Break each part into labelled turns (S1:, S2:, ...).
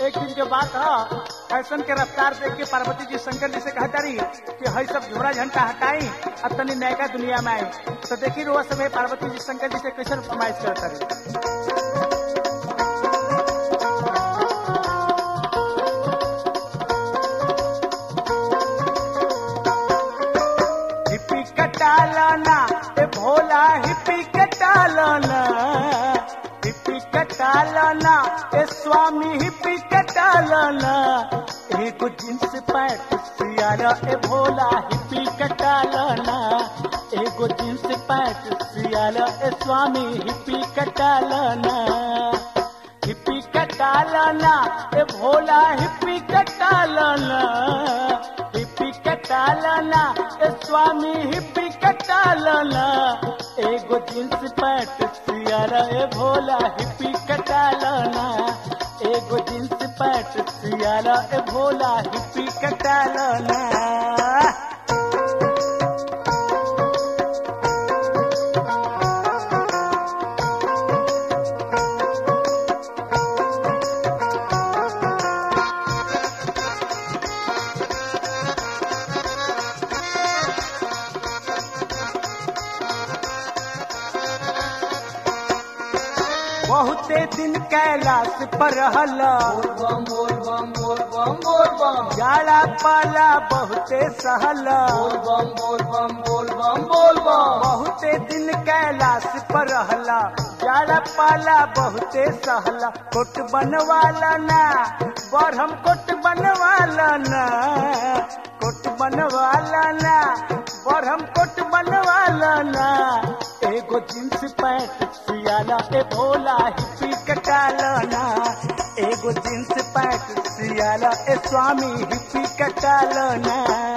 S1: एक दिन के बात है फैशन के रफ्तार देख के पार्वती जी शंकर जी से कहता रही कि हई सब झोरा झंटा हटाई अब तनी नयका दुनिया में आई तो देखी रोज समय पार्वती जी शंकर जी से कैसे फरमाइश करता रही हिप्पी कटालाना ए भोला हिप्पी कटालाना हिप्पी कटालाना ए स्वामी हिप्पी कटालाना एगो जींस पैंट सियारा ए भोला हिप्पी कटालाना एगो जींस पैंट सियारा ए स्वामी हिप्पी कटालाना हिप्पी कटालाना ए भोला हिप्पी कटालाना हिप्पी कटालाना ए स्वामी हिप्पी कटालाना एगो जींस पैंट सियारा ए भोला हिप्पी कटालाना एगो जींस पैंट सियारा ए भोला हिप्पी कटालाना बहुते दिन कैलाश पर हला
S2: बम बोल बम बोल बम बोल बम
S1: जाला पाला बहुते सहला
S2: बम बोल बम बोल बम बोल बम
S1: बहुते दिन कैलाश पर रहला जाला पाला बहुते सहला कोट बनवाला ना बरहम कोट बनवाला ना कोट बनवाला ना बरहम कोट बनवाला ना एगो जींस पैंट सियाला ए भोला हिप्पी कटाला ना एगो जींस पैंट सियाला ए स्वामी हिप्पी कटाला ना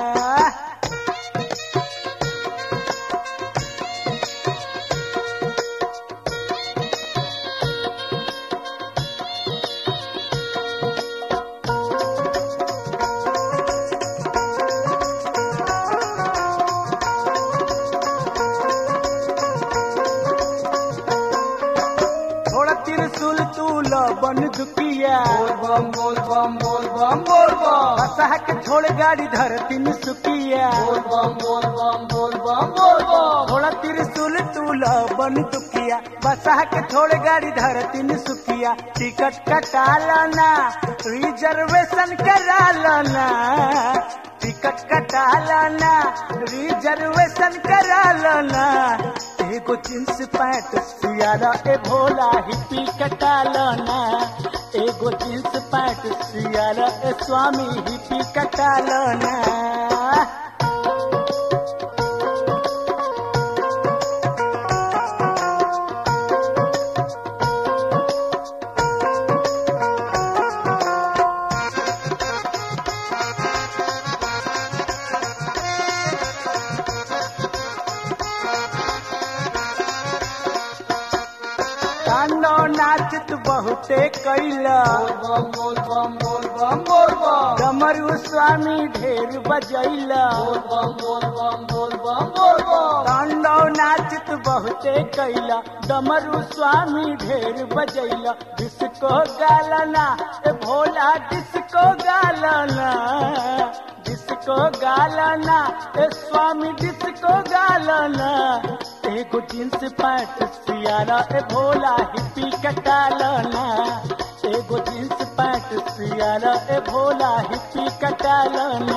S1: थोड़ा त्रिशूल तूल बन दुकिया
S2: बोल बम बोल बम बोल बम बोल बम
S1: बसहा के छोड़ गाड़ी धरती में सुकिया
S2: बोल बम बोल बम बोल बम बोल बम
S1: थोड़ा त्रिशूल तूल बन दुकिया बसहा के छोड़ गाड़ी धरती में सुकिया टिकट कटा लाना रिजर्वेशन करा लाना टिकट कटा लाना रिजर्वेशन करा लाना एगो जींस पैंट सियारा ए भोला हिप्पी कटा लाना एगो जींस पैंट सियारा ए स्वामी हिप्पी कटा लाना कानो नाचत बहुते कैला
S2: बोल बम बोल बम बोल बम बोल बम
S1: डमरू स्वामी ढेर बजैला
S2: बोल बम बोल बम बोल बम बोल बम
S1: कांडो नाचत बहुते कैला डमरू स्वामी ढेर बजैला डिस्को गालना ए भोला डिस्को गालना डिस्को गालना ए स्वामी डिस्को गालना एगो जींस पैंट सियारा ए भोला हिप्पी कटालना एगो जींस पैंट सियारा ए भोला हिप्पी कटालना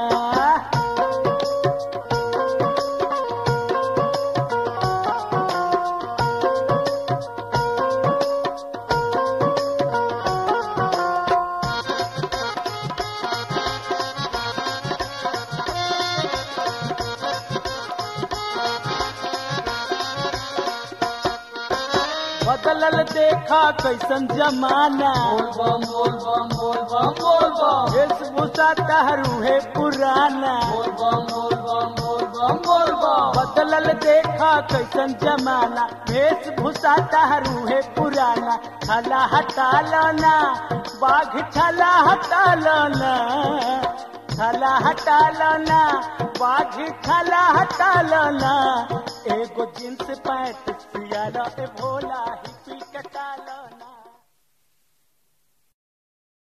S1: बदलल देखा कैसन जमाना
S2: बोल बम बोल बम बोल बम बोल बम
S1: वेशभूषा तहरू है पुराना
S2: बोल बम बोल बम बोल बम बोल बम
S1: बदलल देखा कैसन जमाना वेशभूषा तहरू है पुराना छला हटा लाना बाघ छला हटा लाना छला हटा लाना बाघ छला हटा लाना एगो जींस पैंट सियारा ए भोला हिप्पी कटा लाना